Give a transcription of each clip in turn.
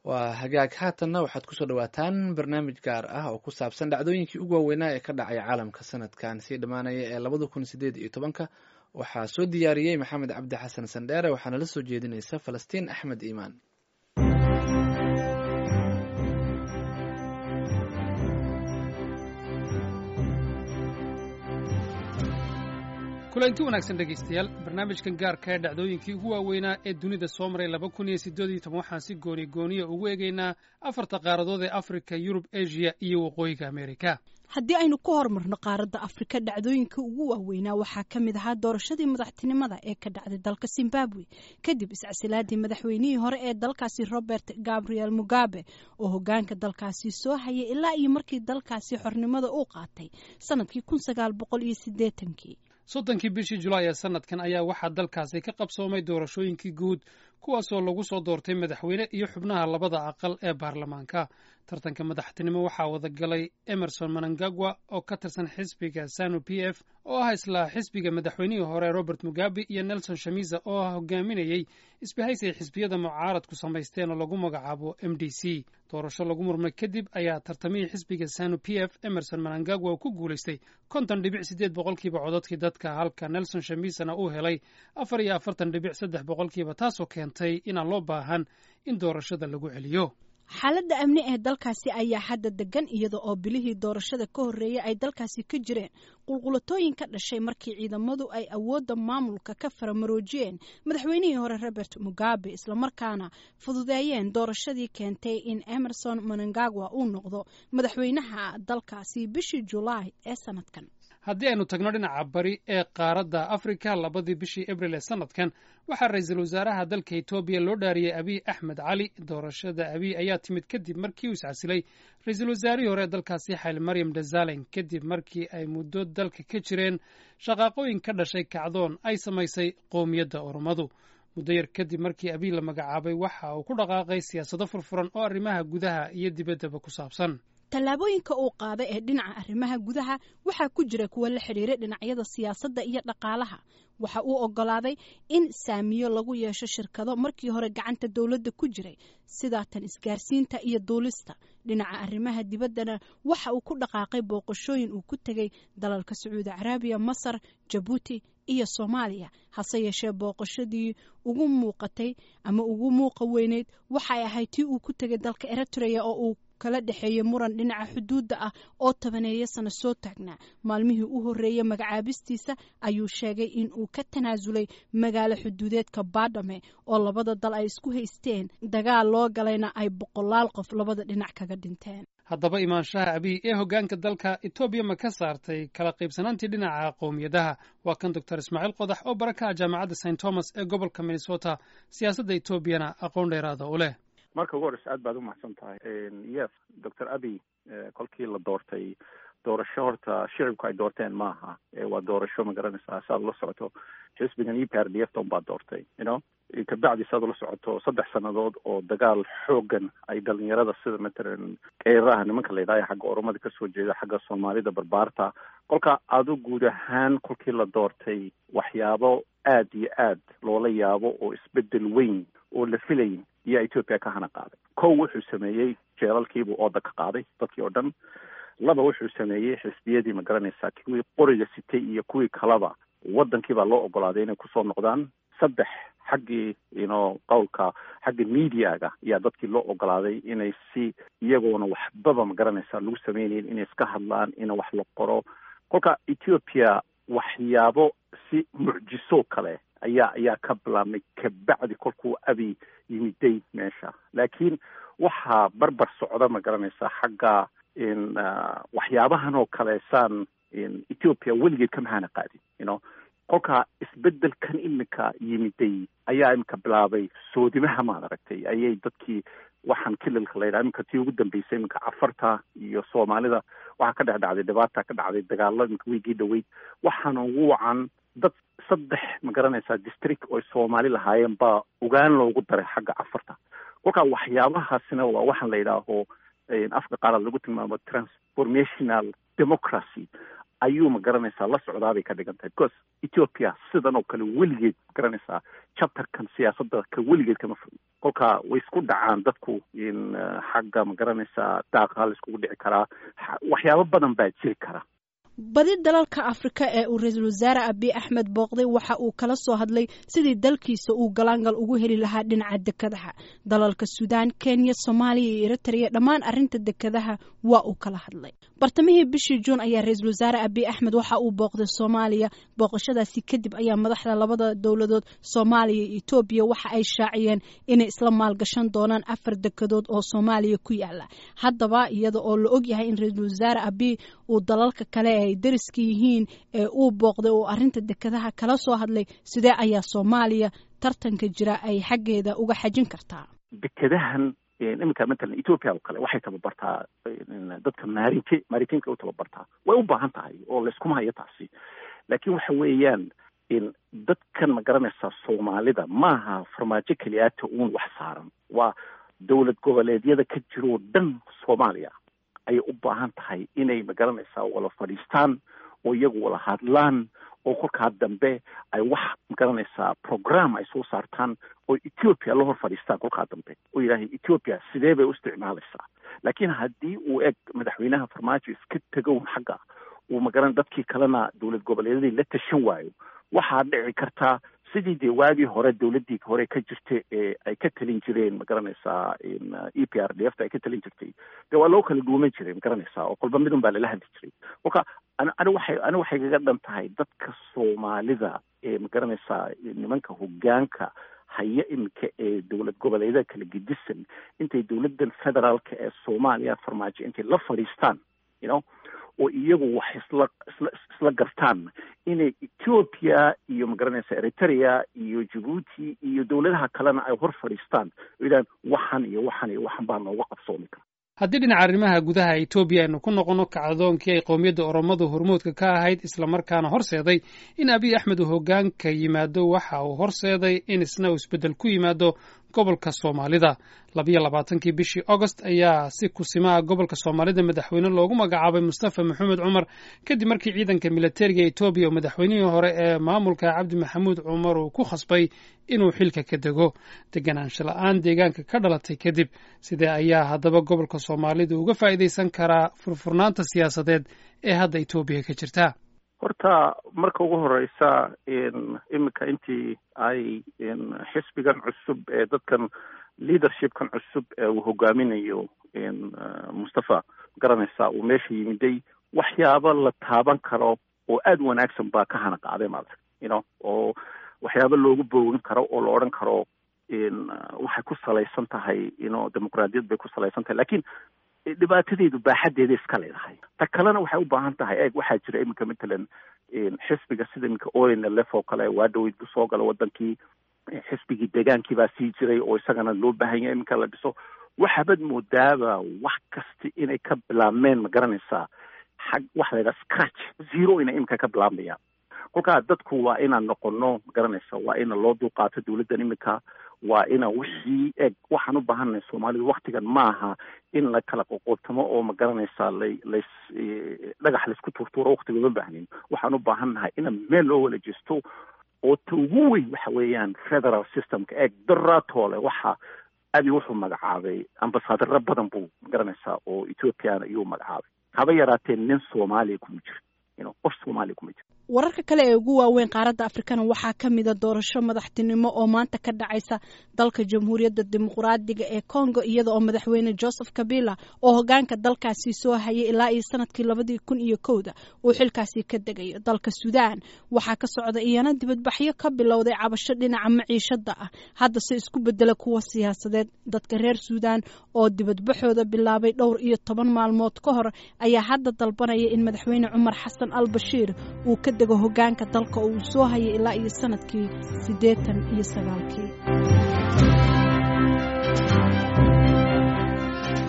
waa hagaag haatanna waxaad kusoo dhawaataan barnaamij gaar ah oo ku saabsan dhacdooyinkii ugu waaweynaa ee ka dhacay caalamka sanadkan sii dhammaanaya ee labada kun sideed iyo tobanka waxaa soo diyaariyey maxamed cabdi xasan sandheere waxaana la soo jeedinaysa falastiin axmed iimaan kulanti wanaagsan dhegaystayaal barnaamijkan gaarka ee dhacdooyinkii ugu waaweynaa ee dunida soo maray laba kun iyo siddeed iyo toban waxaan si gooni gooniya ugu eegaynaa afarta qaaradood ee afrika yurub asia iyo waqooyiga amerika haddii aynu ku horumarno qaaradda afrika dhacdooyinka ugu waaweynaa waxaa ka mid ahaa doorashadii madaxtinimada ee ka dhacday dalka zimbabwe kadib iscasilaadii madaxweynihii hore ee dalkaasi robert gabriel mugabe oo hogaanka dalkaasi soo hayay ilaa iyo markii dalkaasi xornimada uu qaatay sanadkii kun sagaal boqol iyo sideetankii soddonkii bishii julaay ee sanadkan ayaa waxaa dalkaasi ka qabsoomay doorashooyinkii guud kuwaasoo lagu soo doortay madaxweyne iyo xubnaha labada aqal ee baarlamaanka tartanka madaxtinimo waxaa wadagalay emerson manangagwa oo ka tirsan xisbiga sanu p f oo ah isla xisbiga madaxweynihii hore robert mugabe iyo nelson shamiza oo ah hogaaminayey isbahaysi ay xisbiyada mucaaradku samaysteen oo lagu magacaabo m d c doorasho lagu murmay kadib ayaa tartamihii xisbiga sanu p f emerson manangagwa ku guulaystay konton dhibic siddeed boqolkiiba codadkii dadka halka nelson shamisana uu helay afar iyo afartan dhibic saddex boqolkiiba taasoo keentay inaan loo baahan in doorashada lagu celiyo xaaladda amni ee dalkaasi ayaa hadda degan iyada oo bilihii doorashada ka horreeyay ay dalkaasi ka jireen qulqulatooyin ka dhashay markii ciidamadu ay awoodda maamulka ka faramaroojiyeen madaxweynihii hore robert mugabe islamarkaana fududeeyeen doorashadii keentay in emerson manangagwa uu noqdo madaxweynaha dalkaasi bishii julaay ee sanadkan haddii aynu tagno dhinaca bari ee qaaradda afrika labadii bishii abril ee sanadkan waxaa ra-iisul wasaaraha dalka etoobiya loo dhaariyey abiy axmed cali doorashada abiy ayaa timid kadib markii uu iscasilay ra-iisul wasaarihii hore ee dalkaasi xayl maryam dhazalen kadib markii ay muddo dalka ka jireen shaqaaqooyin ka dhashay kacdoon ay samaysay qowmiyadda oromadu muddo yar kadib markii abiy la magacaabay waxa uu ku dhaqaaqay siyaasado furfuran oo arrimaha gudaha iyo dibaddaba ku saabsan tallaabooyinka uu qaaday ee dhinaca arrimaha gudaha waxaa ku jira kuwa la xidhiiray dhinacyada siyaasadda iyo dhaqaalaha waxa uu ogolaaday in saamiyo lagu yeesho shirkado markii hore gacanta dowladda ku jiray sidaa tan isgaarsiinta iyo duulista dhinaca arrimaha dibaddana waxa uu ku dhaqaaqay booqashooyin uu ku tegey dalalka sacuudi caraabiya masar jabuuti iyo soomaaliya hase yeeshee booqashadii ugu muuqatay ama ugu muuqa weyneyd waxay ahayd tii uu ku tegay dalka eritrea oo uu kala dhexeeyey muran dhinaca xuduudda ah oo tobaneeya sano soo taagnaa maalmihii u horreeyey magacaabistiisa ayuu sheegay in uu ka tanaasulay magaalo xuduudeedka baadhame oo labada dal ay isku haysteen dagaal loo galayna ay boqolaal qof labada dhinac kaga dhinteen haddaba imaanshaha abiy ee hoggaanka dalka etoobiya ma ka saartay kala qaybsanaantii dhinaca qowmiyadaha waa kan doctor ismaaciil qodax oo bara ka ah jaamacadda st thomas ee gobolka minnesota siyaasadda etoobiyana aqoon dheeraada u leh marka ugu horeysa aad baad umahadsan tahay yes doctor abiy kolkii la doortay doorasho horta shicibku ay doorteen maaha waa doorasho ma garanaysaa saad ula socoto xisbigan e p r d f ton baad doortay you know kabacdi saad ula socoto saddex sannadood oo dagaal xoogan ay dhalinyarada sida matalan keeraha nimanka la yidhahyo xagga oromada kasoo jeeda xagga soomaalida barbaarta kolka adu guud ahaan kolkii la doortay waxyaabo aad iyo aad loola yaabo oo isbedel weyn oo la filayn iyo ethoopia ka hana qaaday kow wuxuu sameeyey jeelalkiibuu ooda ka qaaday dadkii oo dhan laba wuxuu sameeyey xisbiyadii ma garanaysaa kuwii qoriga sitay iyo kuwii kalaba wadankii baa loo ogolaaday inay kusoo noqdaan saddex xaggii ino qowlka xagga mediaga ayaa dadkii loo ogolaaday inay si iyagoona waxbaba ma garanaysaa lagu sameynayn inay iska hadlaan ina wax la qoro kolka ethoopia waxyaabo si mucjiso kale ayaa ayaa ka bilaabmay kabacdi kolkuu abi yimiday meesha laakiin waxaa barbar socda ma garanaysaa xagga in waxyaabahan oo kale saan ethoopia weligeed kama hana qaadin you know kolkaa isbedelkan iminka yimiday ayaa iminka bilaabay soodimaha maad aragtay ayay dadkii waxaan kililka layidhaha iminka tii ugu dambeysay iminka cafarta iyo soomaalida waxaa ka dhex dhacday dhibaata ka dhacday dagaalo iminka weygii dhaweyd waxaana ugu wacan dad saddex ma garanaysaa district oo soomaali lahaayeen baa ogaan loogu daray xagga cafarta kolkaa waxyaabahaasina waa waxaan la yidhaaho afka qaarad lagu tilmaamo transformational democracy ayuu ma garanaysaa la socdaabay ka dhigan tahay because ethiopia sidan oo kale weligeed ma garanaysaa chapterkan siyaasadda ka weligeed kama fog kolka way isku dhacaan dadku in xagga ma garanaysaa daaqa la iskugu dhici karaa waxyaabo badan baa jiri kara badi dalalka afrika ee uu ra-iisul wasaare abiy axmed booqday waxa uu kala soo hadlay sidii dalkiisa uu galaangal ugu heli lahaa dhinaca dekadaha dalalka suudaan kenya soomaaliya iyo eritrea dhammaan arrinta dekadaha waa uu kala hadlay bartamihii bishii juun ayaa ra-iisul wasaare abiy axmed waxa uu booqday soomaaliya booqashadaasi kadib ayaa madaxda labada dowladood soomaaliya iyo etoobiya waxa ay shaaciyeen inay isla maalgashan doonaan afar dekadood oo soomaaliya ku yaala haddaba iyada oo la ogyahay in ra-iisul wasaare abiy uu dalalka kale ay dariska yihiin ee uu booqday oo arrinta dekadaha kala soo hadlay sidee ayaa soomaaliya tartanka jira ay xaggeeda uga xajin kartaa dekadahan iminka matalan ethoopia oo kale waxay tababartaa dadka maarinke maarintinka u tababartaa way u baahan tahay oo layskuma hayo taasi laakiin waxa weeyaan dadkan ma garanaysaa soomaalida maaha farmaajo keliyaata uun wax saaran waa dowlad goboleedyada ka jiroo dhan soomaaliya ayay u baahan tahay inay magaranaysaa wala fadhiistaan oo iyagu wala hadlaan oo kolkaa dambe ay wax magaranaysaa program ay soo saartaan oo ethiopia la hor fadhiistaan kolkaa dambe oo yidhaahay ethiopia sidee bay u isticmaalaysaa laakiin haddii uu eg madaxweynaha farmaajo iska tegown xagga uu magaran dadkii kalena dowlad goboleedyadii la tashan waayo waxaa dhici kartaa sidii dee waagii hore dowladdii hore ka jirta ee ay ka talin jireen ma garanaysaa e p r d f ta ay ka talin jirtay dee waa loo kala dhuuman jiray ma garanaysaa oo kolba midun baa lala hadli jiray kolka ani ani waxay ani waxay kaga dhan tahay dadka soomaalida ee ma garanaysaa nimanka hoggaanka haya iminka ee dowlad goboleedyada kala gedisan intay dowladdan federaalka ee soomaaliya farmaajo intay la fadhiistaan you know oo iyagu wax isla isla isla gartaan inay ethiopia iyo magaranaysa eritrea iyo jabuuti iyo dowladaha kalena ay hor fadhiistaan oo yidhahan waxan iyo waxan iyo waxan baa nooga qabsoomi kara haddii dhinaca arrimaha gudaha etoobiya aynu ku noqono kacdoonkii ay qowmiyadda oromadu hormuudka ka ahayd islamarkaana horseeday in abiy axmed uu hoggaanka yimaado waxa uu horseeday in isna uu isbeddel ku yimaado gobolka soomaalida labiyo labaatankii bishii augost ayaa si kusimaha gobolka soomaalida madaxweyne loogu magacaabay mustafa maxamed cumar kadib markii ciidanka militariga etoobiya oo madaxweynihii hore ee maamulka cabdi maxamuud cumar uu ku khasbay inuu xilka ka dego deganaansho la-aan deegaanka ka dhalatay kadib sidee ayaa haddaba gobolka soomaalida uga faa'iidaysan karaa furfurnaanta siyaasadeed ee hadda etoobiya ka jirta horta marka ugu horeysa iminka intii ay xisbigan cusub ee dadkan leadershipkan cusub ee uu hogaaminayo mustafa garanaysa uu meesha yimiday waxyaabo la taaban karo oo aada wanaagsan baa ka hana qaaday maarata you know oo waxyaabo loogu boogin karo oo la odhan karo waxay ku salaysan tahay ino dimuqraadiyad bay ku salaysan tahay lakin dhibaatadeedu baaxadeeda iska leedahay ta kalena waxay u baahan tahay eeg waxaa jira iminka matalan xisbiga sida iminka onlf oo kale waa dhaweyd bu soo gala wadankii xisbigii degaankii baa sii jiray oo isagana loo baahan yahay iminka la dhiso waxaabad moodaaba wax kasta inay ka bilaabmeen ma garanaysaa xag waxa la yidhaha scratch zero inay iminka ka bilaabmayaan kolkaa dadku waa inaan noqono ma garanaysa waa ina loo dulqaato dowladdan iminka waa ina wixii eg waxaan u baahannahay soomaalidu waktigan maaha in la kala qoqootamo oo ma garanaysaa lay lays dhagax laysku tuurtuuro waktiga uma baahnin waxaan u baahannahay ina meel loo wala jeesto oo ta ugu weyn waxa weeyaan federal systemka eeg daraatoole waxa abi wuxuu magacaabay ambasaadaro badan buu ma garanaysaa oo ethoopiana iyuu magacaabay haba yaraatee nin soomaaliya kuma jiro ino qof soomaaliya kuma jiro wararka kale ee ugu waaweyn qaaradda afrikana waxaa ka mida doorasho madaxtinimo oo maanta ka dhacaysa dalka jamhuuriyadda dimuqraadiga ee congo iyada oo madaxweyne joseph kabila oo hogaanka dalkaasi soo hayay ilaa iyo sanadkii labadii kun iyo kowda uu xilkaasi ka degayo dalka suudaan waxaa ka socda iyana dibadbaxyo ka bilowday cabasho dhinaca maciishada ah haddase isku bedela kuwa siyaasadeed dadka reer suudaan oo dibadbaxooda bilaabay dhowr iyo toban maalmood ka hor ayaa hadda dalbanaya in madaxweyne cumar xasan al bashiir uu ka dego hogaanka dalka oo uu soo hayay ilaa iyo sanadkii siddeetan iyo sagaalkii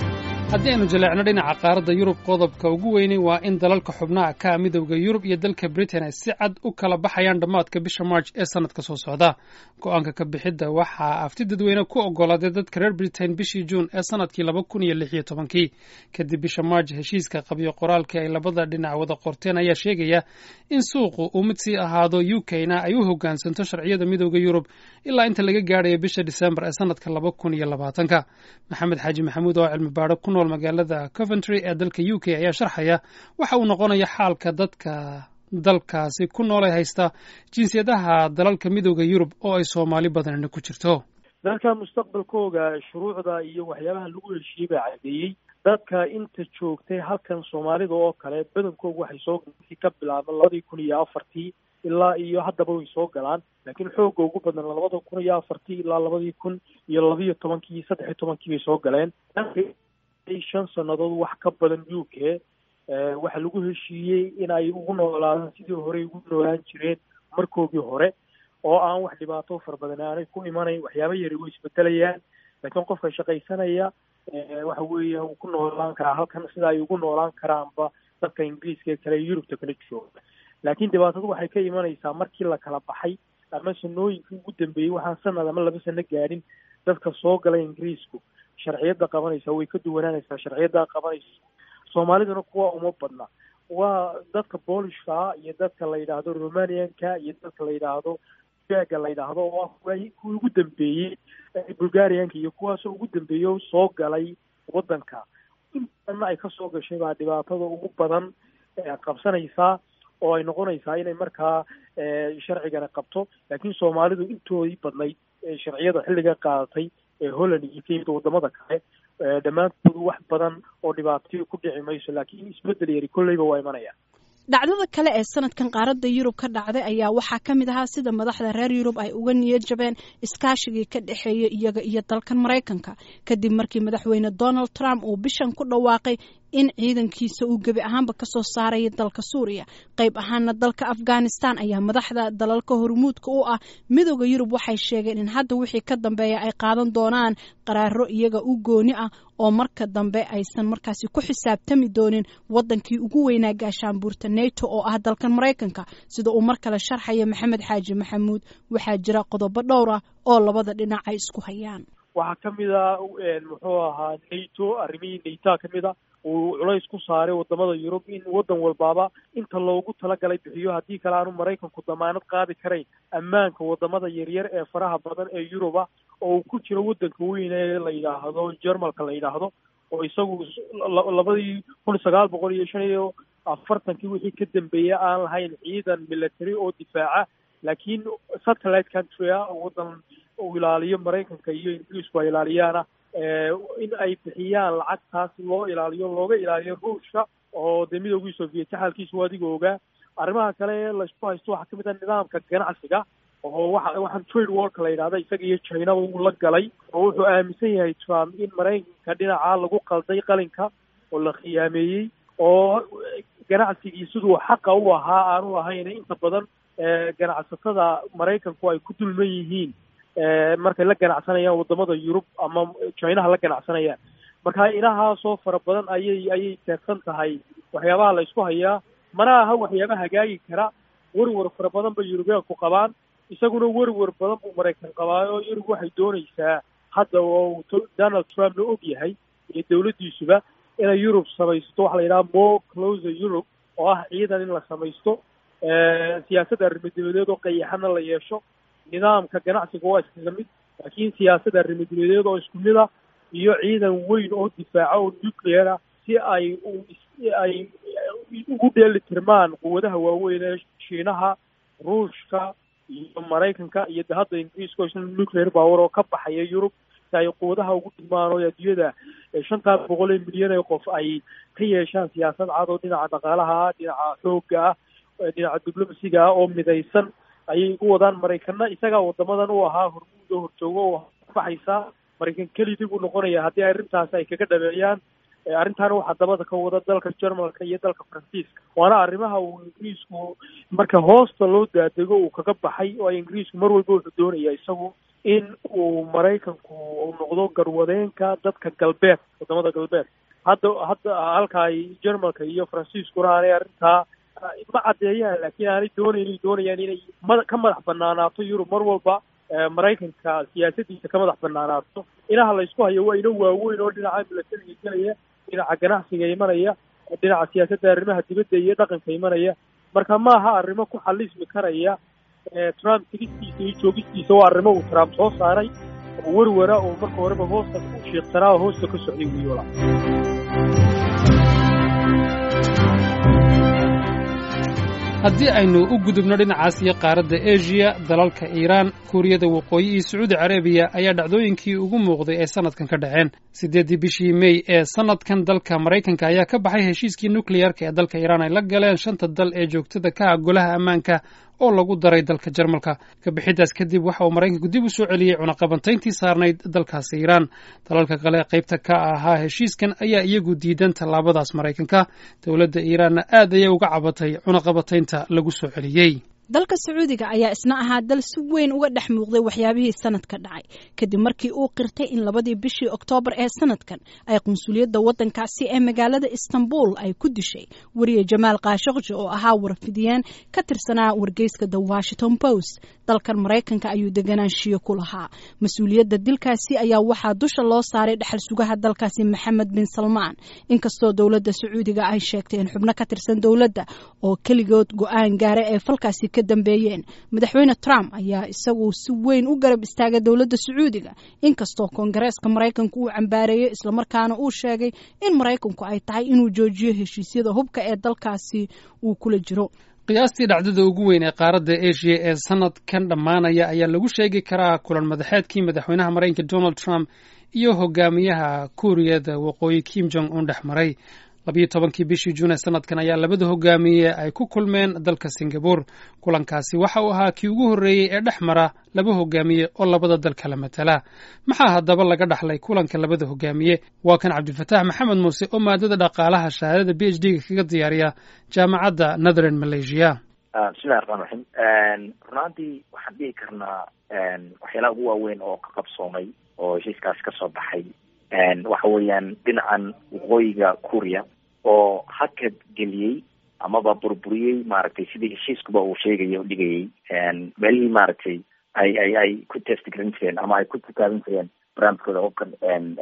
haddii aynu jaleecno dhinaca qaaradda yurub qodobka ugu weynay waa in dalalka xubnaha ka midowda yurub iyo dalka britain ay si cad u kala baxayaan dhammaadka bisha march ee sannadka soo socda go-aanka ka bixidda waxaa afti dadweyne ku oggolaaday dadka reer britain bishii juun ee sannadkii laba kun iyo lix iyo tobankii kadib bisha march heshiiska qabyo qoraalkii ay labada dhinac wada qorteen ayaa sheegaya in suuqu uu mid sii ahaado u k na ay u hoggaansanto sharciyada midowda yurub ilaa inta laga gaadhayo bisha disembar ee sannadka laba kun iyo labaatanka maxamed xaaji maxamuud oo cilmi baadho ku nool magaalada coventry ee dalka u k ayaa sharxaya waxa uu noqonaya xaalka dadka dalkaasi ku noolay haysta jinsiyadaha dalalka midowda yurub oo ay soomaali badanina ku jirto dalka mustaqbalkooga shuruucda iyo waxyaabaha lagu heshiiyey baa caddeeyey dadka inta joogtay halkan soomaalida oo kale badankoogu waxay soo ka bilaaba labadii kun iyo afartii ilaa iyo haddaba way soo galaan laakiin xoogga ugu badan labada kun iyo afartii ilaa labadii kun iyo labiyo tobankii iyo saddex iyo tobankii bay soo galeen shan sannadood wax ka badan u k waxaa lagu heshiiyey in ay ugu noolaadaan sidii horey ugu noolaan jireen markoogii hore oo aan wax dhibaato fara badan aanay ku imanayn waxyaaba yari way isbedelayaan laakiin qofka shaqaysanaya waxa weeya uu ku noolaan karaa halkan sida ay ugu noolaan karaanba dadka ingiriiska ee kale yurubta kala jooga laakiin dhibaatadu waxay ka imanaysaa markii la kala baxay ama sanooyinkii ugu dambeeyey waxaan sanad ama laba sano gaadhin dadka soo galay ingiriisku sharciyadda qabanaysa way ka duwanaanaysaa sharciyadda qabanaysa soomaaliduna kuwa uma badna waa dadka boolishka iyo dadka la yidhaahdo romanianka iyo dadka la yidhaahdo ga la yidhaahdo oo kuwii ugu dambeeyey bulgarianka iyo kuwaasoo ugu dambeeyo soo galay waddanka intanna ay kasoo gashay baa dhibaatada ugu badan qabsanaysaa oo ay noqonaysaa inay markaa sharcigana qabto laakiin soomaalidu intoodii badnayd sharciyada xilliga qaadatay ee holland iyo kenya wadamada kale dhammaantoodu wax badan oo dhibaatayo ku dhici mayso laakiin isbedel yari kolleyba waa imanaya dhacdada kale ee sanadkan qaaradda yurub ka dhacday ayaa waxaa ka mid ahaa sida madaxda reer yurub ay uga niyad jabeen iskaashigii ka dhexeeya iyaga iyo dalkan maraykanka kadib markii madaxweyne donald trump uu bishan ku dhawaaqay in ciidankiisa uu gebi ahaanba kasoo saaraya dalka suuriya qayb ahaana dalka afghanistan ayaa madaxda dalalka hormuudka u ah midooda yurub waxay sheegeen in hadda wixii ka dambeeya ay qaadan doonaan qaraaro iyaga u gooni ah oo marka dambe aysan markaasi ku xisaabtami doonin wadankii ugu weynaa gaashaanbuurta neto oo ah dalkan maraykanka sida uu mar kale sharxaya maxamed xaaji maxamuud waxaa jira qodobo dhowr ah oo labada dhinac ay isku hayaan waxaa ka mid a muxuu ahaa nato arrimihii naytaa ka mid a uu culays ku saaray wadamada yurub in waddan walbaaba inta loogu talagalay bixiyo haddii kale aanu maraykanku damaanad qaadi karayn ammaanka wadamada yaryar ee faraha badan ee yuruba oo uu ku jiro waddanka weyn ee la yidhaahdo jermalka la yidhaahdo oo isagu labadii kun sagaal boqol iyo shan iyo afartankii wixii ka dambeeyey aan lahayn ciidan military oo difaaca laakiin satellite country ah oo waddan uu ilaaliyo maraykanka iyo ingiriisku ay ilaaliyaana in ay bixiyaan lacagtaas loo ilaaliyo looga ilaaliyo ruushka oo dee midoogii soviet xaalkiisu adiga ogaa arrimaha kale laysku haysto waxaa kamid ah nidaamka ganacsiga oo waxa waxaan trade warka la yidhahda isaga iyo chinaba uu la galay oo wuxuu aaminsan yahay trump in maraykanka dhinaca lagu qalday qalinka oo la khiyaameeyey oo ganacsigii siduu xaqa u ahaa aanu ahayn inta badan ganacsatada maraykanku ay ku dulman yihiin markay la ganacsanayaan wadamada yurub ama chinaha la ganacsanayaan marka inahaasoo fara badan ayay ayay teegsan tahay waxyaabaha la isku hayaa mana aha waxyaaba hagaagi kara werwer fara badan bay yurubiyaanku qabaan isaguna werwer badan buu maraykan qabaayo yurub waxay doonaysaa hadda oo donald trump la og yahay iyo dawladdiisuba inay yurub samaysto waxa la yidhaha more closer europe oo ah ciidan in la samaysto siyaasadda arrimadebadeed oo qayaxana la yeesho nidaamka ganacsiga waa iskaga mid laakiin siyaasadda arrimadebadeed oo isku mid ah iyo ciidan weyn oo difaaca oo nuclear ah si ay ay ugu dheeli tirmaan quwadaha waaweyn ee shiinaha ruushka iyo maraykanka iyo de hadda ingiriiska oo isna nuclear power oo ka baxaya yurub si ay quwadaha ugu dhigmaan oo adduunyada shantaa boqol ee milyan ee qof ay ka yeeshaan siyaasad cad oo dhinaca dhaqaalaha ah dhinaca xoogga ah dhinaca diblomasiga ah oo midaysan ayay ugu wadaan maraykana isagaa wadamadan u ahaa hormuud oo horjoogo oo baxaysaa maraykan kelidii buu noqonaya haddii arrintaas ay kaga dhabeeyaan arrintaana waxaa dabada ka wada dalka jermalka iyo dalka faransiiska waana arrimaha uu ingiriisku marka hoosta loo daadego uu kaga baxay oo ingiriisku mar walba wuxuu doonaya isagu in uu maraykanku uu noqdo garwadeenka dadka galbeed wadamada galbeed hadda hadda halka ay jermalka iyo faransiiskuna aanay arrintaa ma caddeeyaan laakiin aanay doonaynin doonayaan inay mada ka madax banaanaato yurub mar walba maraykanka siyaasadiisa ka madax banaanaato inaha la isku hayo waa ino waaweyn oo dhinaca milatariga gelaya dhinaca ganacsiga imanaya dhinaca siyaasadda arrimaha dibadda iyo dhaqanka imanaya marka maaha arrimo ku xalismi karaya trump tigistiisa iyo joogistiisa waa arrimo uu trump soo saaray oo werwara oo marka horeba hoosta u shiiqsanaa oo hoosta ka socday wiyola haddii aynu u gudubno dhinacaas iyo qaaradda eshiya dalalka iiraan kuuriyada waqooyi iyo sacuudi carabiya ayaa dhacdooyinkii ugu muuqday ee sannadkan ka dhaceen siddeeddii bishii mey ee sannadkan dalka maraykanka ayaa ka baxay heshiiskii nukleyarka ee dalka iiraan ay la galeen shanta dal ee joogtada ka ah golaha ammaanka oo lagu daray dalka jarmalka kabixiddaas kadib waxa uu maraykanku dib u soo celiyey cunaqabantayntii saarnayd dalkaasi iiraan dalalka kale qaybta ka ahaa heshiiskan ayaa iyagu diidan tallaabadaas maraykanka dowladda iiraanna aad ayay uga cabatay cunaqabataynta lagu soo celiyey dalka sacuudiga ayaa isna ahaa dal si weyn uga dhex muuqday waxyaabihii sanadka dhacay kadib markii uu qirtay in labadii bishii oktoobar ee sanadkan ay qunsuliyadda waddankaasi ee magaalada istanbul ay ku dishay weriye jamaal kaashaqji oo ahaa warfidiyeen ka tirsanaa wargeyska the washington post dalkan maraykanka ayuu deganaanshiyo ku lahaa mas-uuliyadda dilkaasi ayaa waxaa dusha loo saaray dhexal sugaha dalkaasi maxamed bin salmaan inkastoo dowladda sacuudiga ay sheegtay in xubno ka tirsan dowladda oo keligood go-aan gaara ee falkaasi dambeeyeen madaxweyne trump ayaa isagu si weyn u garab istaagay dowladda sacuudiga inkastoo koongareeska maraykanku uu cambaareeyey islamarkaana uu sheegay in maraykanku ay tahay inuu joojiyo heshiisyada hubka ee dalkaasi uu kula jiro qiyaastii dhacdada ugu weyn ee qaaradda eshiya ee sanadkan dhammaanaya ayaa lagu sheegi karaa kulan madaxeedkii madaxweynaha maraykanka donald trump iyo hogaamiyaha kuuriyada waqooyi kim jong un dhex maray labiyo tobankii bishii juun ee sanadkan ayaa labada hogaamiye ay ku kulmeen dalka singabore kulankaasi waxa uu ahaa kii ugu horreeyey ee dhex mara laba hogaamiye oo labada dal kala matala maxaa haddaba laga dhaxlay kulanka labada hogaamiye waa kan cabdilfataax maxamed muuse oo maadada dhaqaalaha shahaadada b h d ga kaga diyaariya jaamacadda northern malaysia bismillahi raxmaan raxiim runaantii waxaan dhihi karnaa waxyaalaha ugu waaweyn oo ka qabsoomay oo heshiiskaasi ka soo baxay waxa weeyaan dhinacan waqooyiga kuuriya oo hakad geliyey amaba burburiyey maaragtay sidii heshiiskuba uu sheegaya o dhigayay meelihii maaragtay ay ay ay ku testgaran jireen ama ay ku tukaaban jireen barnaamijkooda hubkan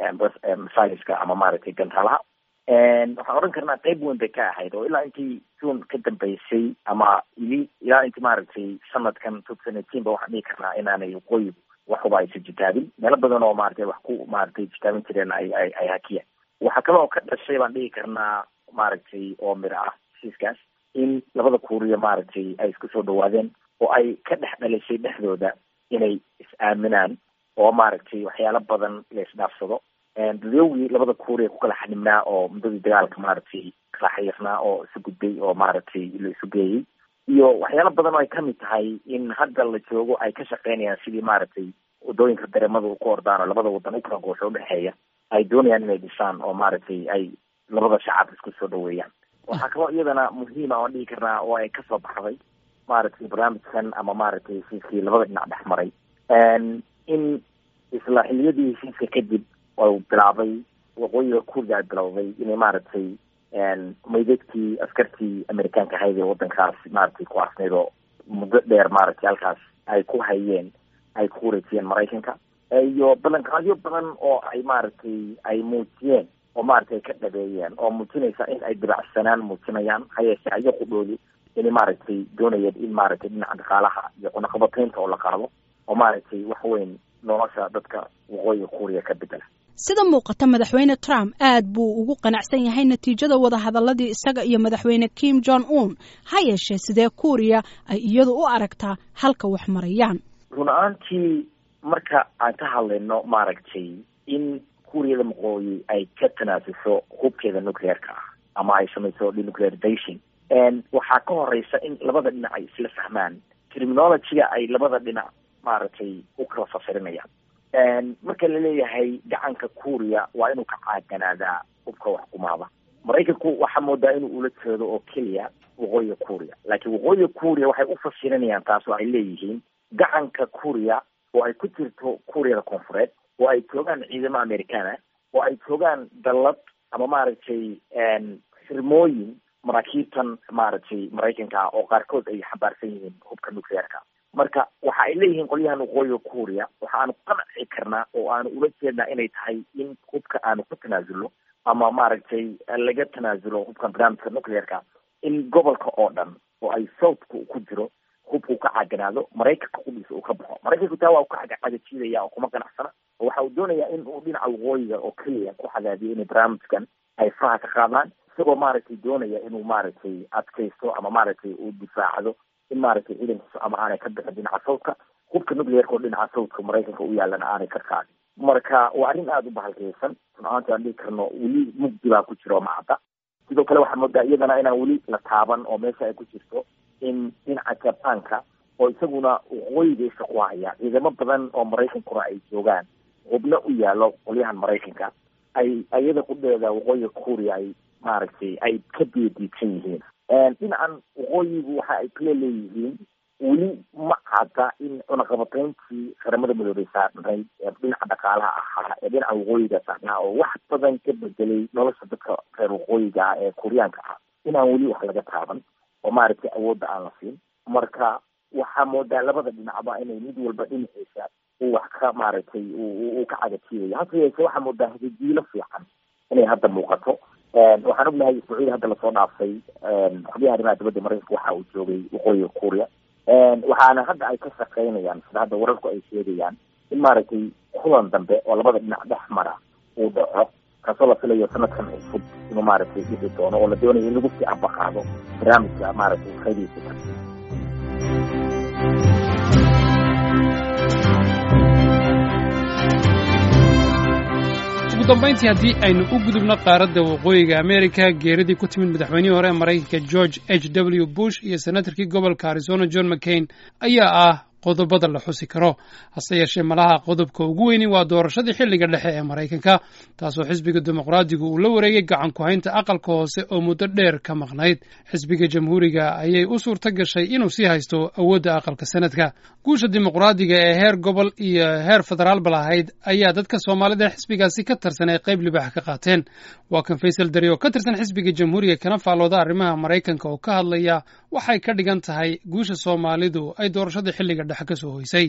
masaajiska ama maaragtay gantaalaha waxaan odhan karnaa qeyb weyn bay ka ahayd oo ilaa intii june ka dambeysay ama ili ilaa intii maaragtay sanadkan two thousand eighteen ba waxaan dhihi karnaa inaanay waqooyigu waxuba aysa jitaabin meelo badan oo maratay wax ku maaragtay jitaabin jireen ay ay ay hakiyaan waxaa kale oo ka dhashay baan dhihi karnaa maaragtay oo mir ah heshiiskaas in labada kuuriya maaragtay ay isku soo dhawaadeen oo ay ka dhex dhalisay dhexdooda inay is-aaminaan oo maaragtay waxyaalo badan la isdhaafsado dadowgii labada kuuriya ku kala xanibnaa oo muddadii dagaalka maaragtay kala xayirnaa oo isu gudbay oo maaragtay la isu geeyey iyo waxyaalo badan oo ay kamid tahay in hadda la joogo ay ka shaqeynayaan sidii maaragtay wadooyinka dareemada ku ordaan oo labada wadan u kala goosho udhexeeya ay doonayaan inay dhisaan oo maaragtay ay labada shacab isku soo dhaweeyaan waxaa kaloo iyadana muhiima oan dhihi karnaa oo ay kasoo baxday maaragtay barnaamijkan ama maaragtay heshiiskii labada dhinac dhex maray in isla xiliyadii heshiiska kadib u bilaabay waqooyiga kuuriga ay bilowday inay maaragtay maydadkii askartii amerikaanka ahayd ee wadankaas maaragtay ku asnayd oo muddo dheer maaragtay halkaas ay ku hayeen ay ku wareejiyeen maraykanka iyo ballanqaadyo badan oo ay maaragtay ay muujiyeen oo maaragtay ka dhabeeyeen oo muujinaysa in ay dibacsanaan muujinayaan hayeeshe ayagu dhooli inay maaragtay doonayeen in maaragtay dhinaca dhaqaalaha iyo cunaqabataynta oo la qaado oo maaragtay wax weyn nolosha dadka waqooyiga kuuriya ka bedela sida muuqata madaxweyne trump aad buu ugu qanacsan yahay natiijada wadahadaladii isaga iyo madaxweyne kim jong un ha yeeshee sidee kuuriya ay iyadu u aragtaa halka wax marayaan run ahaantii marka aan ka hadlayno maaragtay in kuuriyada waqooyi ay ka tanaasuso hubkeeda nuclearka ah ama ay samayso denuclearization waxaa ka horeysa in labada dhinac ay isla fahmaan criminologyga ay labada dhinac maaragtay u kala fasirinayaan marka la leeyahay gacanka kuuriya waa inuu ka caaganaadaa hubka wax kumaada maraykanku waxaa moodaa inuu ula jeedo oo keliya waqooyiga kuuriya laakiin waqooyiga kuuriya waxay u fasirinayaan taas oo ay leeyihiin gacanka kuuriya oo ay ku jirto kuuriyada koonfureed oo ay joogaan ciidamo americana oo ay joogaan dallad ama maaragtay xirmooyin maraakiibtan maaragtay maraykanka ah oo qaarkood ay xambaarsan yihiin hubka nuclearka marka waxa ay leeyihiin qolyahan waqooyiga kuuriya waxaanu qanci karnaa oo aanu ula jeednaa inay tahay in hubka aanu ku tanaasulno ama maaragtay laga tanaasulo hubkan barnaamijka nuclearka in gobolka oo dhan oo ay southka ku jiro hubka uu ka caganaado maraykanka qudhiisa uu ka baxo maraykanku taa waa u ka cagajiidaya oo kuma ganacsana oo waxa uu doonayaa in uu dhinaca waqooyiga oo keliya ku cadaadiyo inay barnaamijkan ay faraha ka qaadaan isagoo maaragtay doonaya inuu maaragtay adkaysto ama maaragtay uu difaacdo in maaragtay ciidankiisu ama aanay ka bixin dhinaca sawdka hubka nuclearka oo dhinaca sawdka maraykanka u yaalana aanay ka qaadin marka waa arrin aada u bahalkeysan runahaanti aan dhihi karno weli mugdi baa ku jira oo macadda sidoo kale waxaa moodaa iyadana inaan weli la taaban oo meesha ay ku jirto in dhinaca jabaanka oo isaguna waqooyiga isha ku haya ciidamo badan oo maraykankuna ay joogaan hubna u yaalo qolyahan maraykanka ay iyada qudheeda waqooyiga kuuriya ay maaragtay ay ka diadiidsan yihiin dhinacan waqooyigu waxa ay kale leeyihiin weli ma cadda in cunaqabatayntii qaramada midoobay saarnayd ee dhinaca dhaqaalaha ahaa ee dhinaca waqooyiga saarnaa oo wax badan ka bedelay nolosha dadka reer waqooyiga ah ee kuuriyaanka ah inaan weli wax laga taaban oo maaragtay awoodda aan la siin marka waxaa moodaa labada dhinacba inay mid walba dhinaciisa uu wax ka maaragtay uu ka cagajiidayo hase yeeshee waxaa moodaa hadidiilo fiican inay hadda muuqato waxaan ognahay isbuucyada hadda lasoo dhaafay xubyaha arrimaha dibadda maraykanka waxa uu joogay waqooyiga kuuriya waxaana hadda ay ka shaqeynayaan sida hadda wararku ay sheegayaan in maaragtay kulan dambe oo labada dhinac dhex mara uu dhaco kaasoo la filayo sanadkan cusub inuu maaragtay dhixi doono oo la doonayo in lagu sii ambaqaado barnaamijka maaragtay qaydiisa ugu dambayntii haddii aynu u gudubno qaaradda waqooyiga amerika geeridii ku timid madaxweynihii hore ee maraykanka george h w bush iyo senatarkii gobolka arizona john mccain ayaa ah qodobada la xusi karo hase yeeshee malaha qodobka ugu weyni waa doorashadii xilliga dhexe ee maraykanka taasoo xisbiga dimuqraadigu uu la wareegay gacan ku-haynta aqalka hoose oo muddo dheer ka maqnayd xisbiga jamhuuriga ayay u suurto gashay inuu sii haysto awoodda aqalka sanadka guusha dimuqraadiga ee heer gobol iyo heer federaalba lahayd ayaa dadka soomaalida xisbigaasi ka tirsan ay qayb libaax ka qaateen waa kan faysal dari oo ka tirsan xisbiga jamhuuriga kana faallooda arrimaha maraykanka oo ka hadlaya waxay ka dhigan tahay guusha soomaalidu ay doorashada xilliga dhexe kasoo hoysay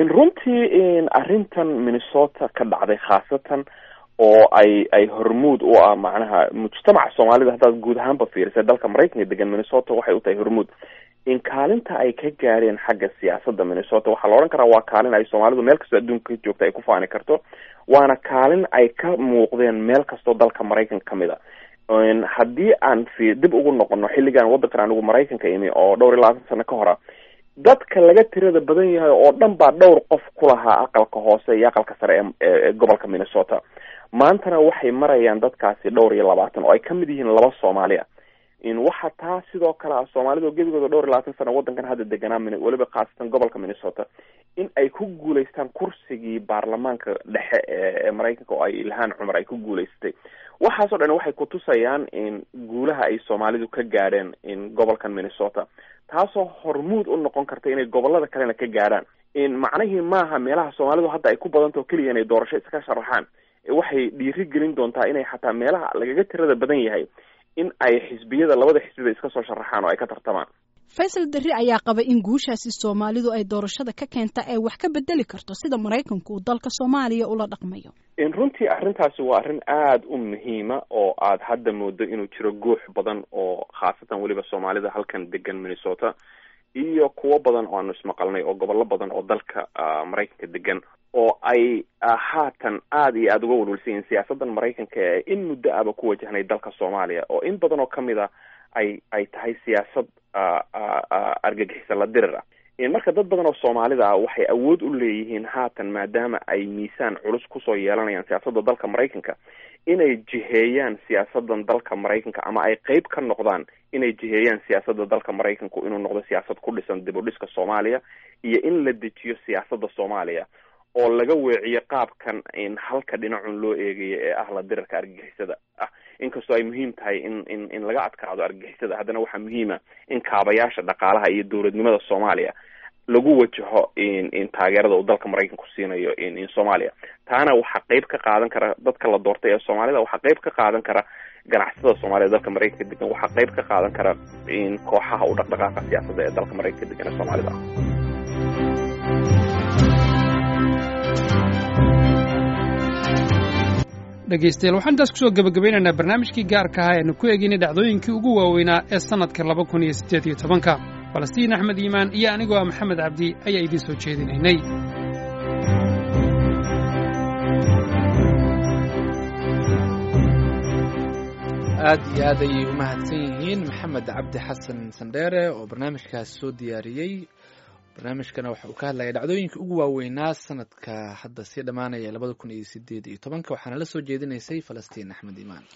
runtii arrintan minnesota ka dhacday khaasatan oo ay ay hormuud u ah macnaha mujtamaca soomaalida haddaad guud ahaanba fiirisay dalka maraykanka degan minnesota waxay u tahay hormuud in kaalinta ay ka gaareen xagga siyaasadda minnesota waxaa la odhan karaa waa kaalin ay soomaalidu meel kastoo adduunka ka joogta ay ku faani karto waana kaalin ay ka muuqdeen meel kastoo dalka maraykanka kamid a haddii aan fi dib ugu noqono xilligan waddankan anigu maraykanka imi oo dhowr iyo labaatan sano ka hora dadka laga tirada badan yahay oo dhan baa dhowr qof ku lahaa aqalka hoose iyo aqalka sare ee gobolka minnesota maantana waxay marayaan dadkaasi dhowr iyo labaatan oo ay kamid yihiin laba soomaali a waxa taa sidoo kale ah soomaalida gebigooda dhowr iyo labaatan sano waddankan hadda deganaa weliba khaasatan gobolka minnesota in ay ku guulaystaan kursigii baarlamaanka dhexe ee maraykanka oo ay ilhaan cumar ay ku guulaysatay waxaasoo dhan waxay kutusayaan in guulaha ay soomaalidu ka gaadheen in gobolkan minnesota taasoo hormuud u noqon karta inay gobolada kalena ka gaadhaan in macnihii maaha meelaha soomaalidu hadda ay ku badantao keliya inay doorasho iska sharaxaan waxay dhiiri gelin doontaa inay xataa meelaha lagaga tirada badan yahay in ay xisbiyada labada xisbiba iska soo sharaxaan oo ay ka tartamaan faysal darri ayaa qaba in guushaasi soomaalidu ay doorashada ka keenta ay wax ka bedeli karto sida maraykanku uu dalka soomaaliya ula dhaqmayo runtii arrintaasi waa arrin aada u muhiima oo aad hadda moodo inuu jiro guux badan oo khaasatan weliba soomaalida halkan degan minnesota iyo kuwo badan oo aanu ismaqalnay oo gobollo badan oo dalka maraykanka degan oo ay haatan aada iyo aada uga walwalsan yihiin siyaasaddan maraykanka ee in muddo aba ku wajahnay dalka soomaaliya oo in badan oo kamid a ay ay tahay siyaasad argagixisa la dirir ah marka dad badan oo soomaalida ah waxay awood u leeyihiin haatan maadaama ay miisaan culus kusoo yeelanayaan siyaasadda dalka maraykanka inay jiheeyaan siyaasadan dalka maraykanka ama ay qeyb ka noqdaan inay jiheeyaan siyaasadda dalka maraykanku inuu noqdo siyaasad ku dhisan dib u dhiska soomaaliya iyo in la dejiyo siyaasadda soomaaliya oo laga weeciyo qaabkan in halka dhinacun loo eegayo ee ah la dirarka argagixisada ah inkastoo ay muhiim tahay in in in laga adkaado argagixisada haddana waxaa muhiima in kaabayaasha dhaqaalaha iyo dowladnimada soomaaliya lagu wajaho in taageerada uu dalka maraykanku siinayo in soomaaliya taana waxaa qeyb ka qaadan kara dadka la doortay ee soomaalida waxaa qeyb ka qaadan kara ganacsatada soomaaliyed dalka maraykanka degan waxaa qeyb ka qaadan kara in kooxaha u dhaqdhaqaaqa siyaasadda ee dalka maraykanka degan ee soomaalida dhegaystayaal waxaan intaas kusoo gebagabaynaynaa barnaamijkii gaarka ahaa eanu ku eegaynay dhacdooyinkii ugu waaweynaa ee sannadka laba kun iyo siddeed iyo tobanka falastiin axmed iimaan iyo anigoo ah maxamed cabdi ayaa idiin soo jeedinaynay aad iyo aad ayay u mahadsan yihiin maxamed cabdi xasan sandheere oo barnaamijkaas soo diyaariyey barnaamijkana waxa uu ka hadlaya dhacdooyinka ugu waaweynaa sanadka hadda sii dhammaanaya labada kun iyo sideed iyo tobanka waxaana la soo jeedinaysay falastiin axmed iimaan